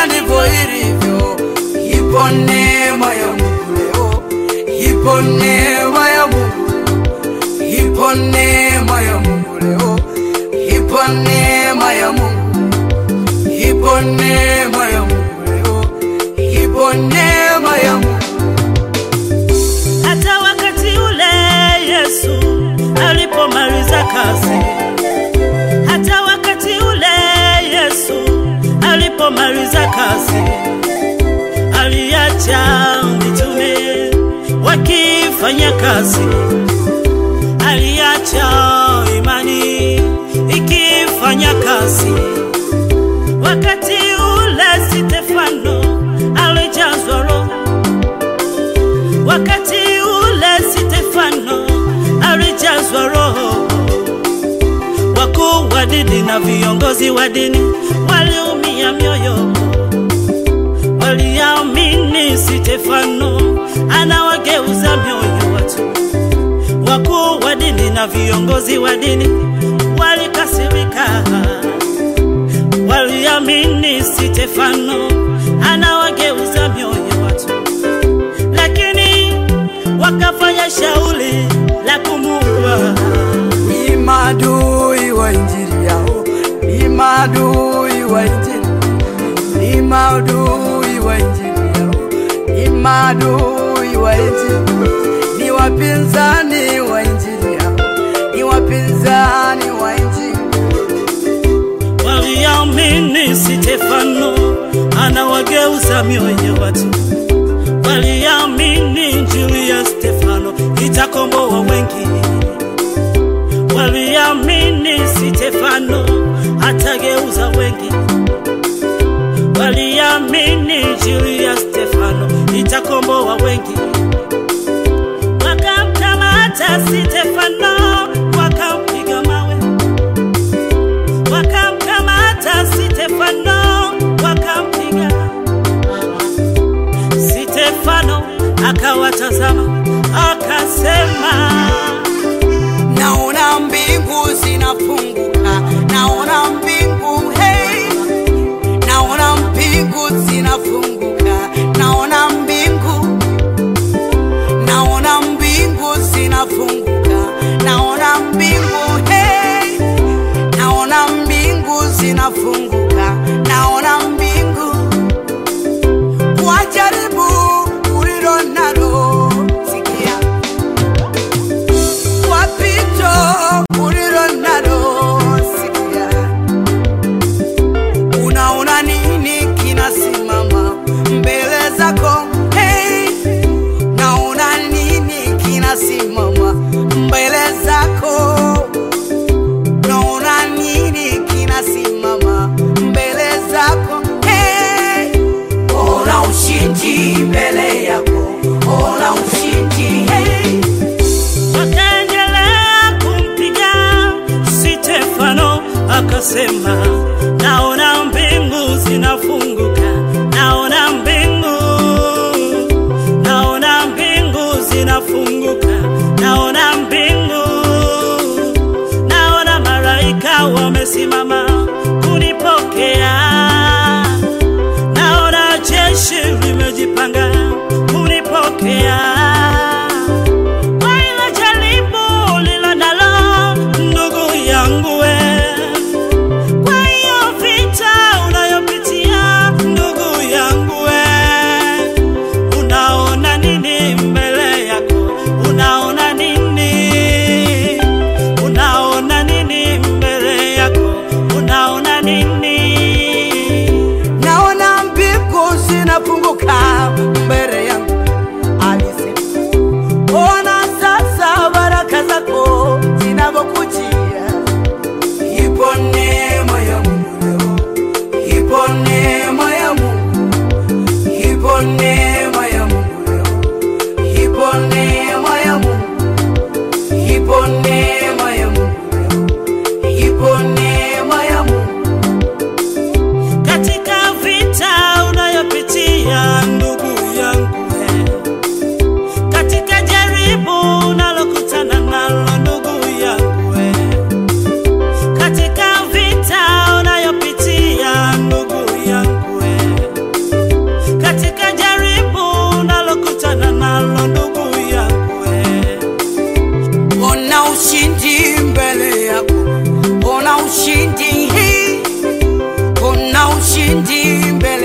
ndivyo ilivyo. Ipo neema ya Mungu leo, ipo neema ya Mungu, ipo neema ya Mungu leo, ipo neema ya Mungu, ipo neema ya Mungu leo, ipo neema ya Mungu. Hata wakati ule Yesu alipomaliza kazi, hata wakati ule Yesu alipomaliza kazi, aliacha mitume wakifanya kazi, aliacha imani ikifanya kazi. Wakati ule Stefano alijazwa Roho Wakati ule Stefano alijazwa Roho, wakuu wa dini na viongozi wa dini waliumia mioyo, waliamini Stefano anawageuza mioyo watu. Wakuu wa dini na viongozi wa dini walikasirika, waliamini Stefano anawageuza mioyo watu lakini wakafanya shauri la kumuua. Ni maadui wa injili yao, ni maadui wa injili, ni maadui wa injili yao, ni maadui wa injili, ni wapinzani wa injili yao, ni wapinzani wa injili. Waliamini Stefano anawageuza mioyo watu, waliamini injili ya Stefano itakomboa wengi, waliamini Stefano atageuza wengi, waliamini injili ya Stefano itakomboa wengi. Wakamkamata Stefano wakampiga mawe wakamkamata Stefano wakampiga. Stefano akawatazama akasema, Naona mbingu zinafunguka, naona mbingu hey, naona mbingu zinafunguka, naona mbingu, naona mbingu zinafunguka, naona mbingu hey, naona mbingu zinafunguka, naona mbingu kwa jaribu ulilo nalo, sikia wapito ulilo nalo sikia, unaona nini kinasimama mbele zako? Hey, naona nini kinasimama mbele zako? Naona nini kinasimama mbele zako? Hey, ona ushindi mbele yako, ona ushindi hey. wakaendelea kumpiga Stefano akasema, naona mbingu zinafunguka, naona mbingu, naona mbingu zinafunguka, naona mbingu, naona malaika wamesimama kunipokea, naona jeshi limejipanga kunipokea kwa ile jaribu lilo nalo ndugu yangu we, kwa hiyo vita unayopitia ndugu yangu we, unaona nini mbele yako? Unaona nini? Unaona nini mbele yako? Unaona nini? naona mbingu zinafunguka mbele yangu, alisema. Ona sasa baraka zako zinavyokujia. Ipo neema ya Mungu leo, ipo neema ya Mungu, ipo neema ya Mungu leo, ipo neema ya Mungu, ipo neema ya Mungu leo, ipo neema ya Mungu ushindi mbele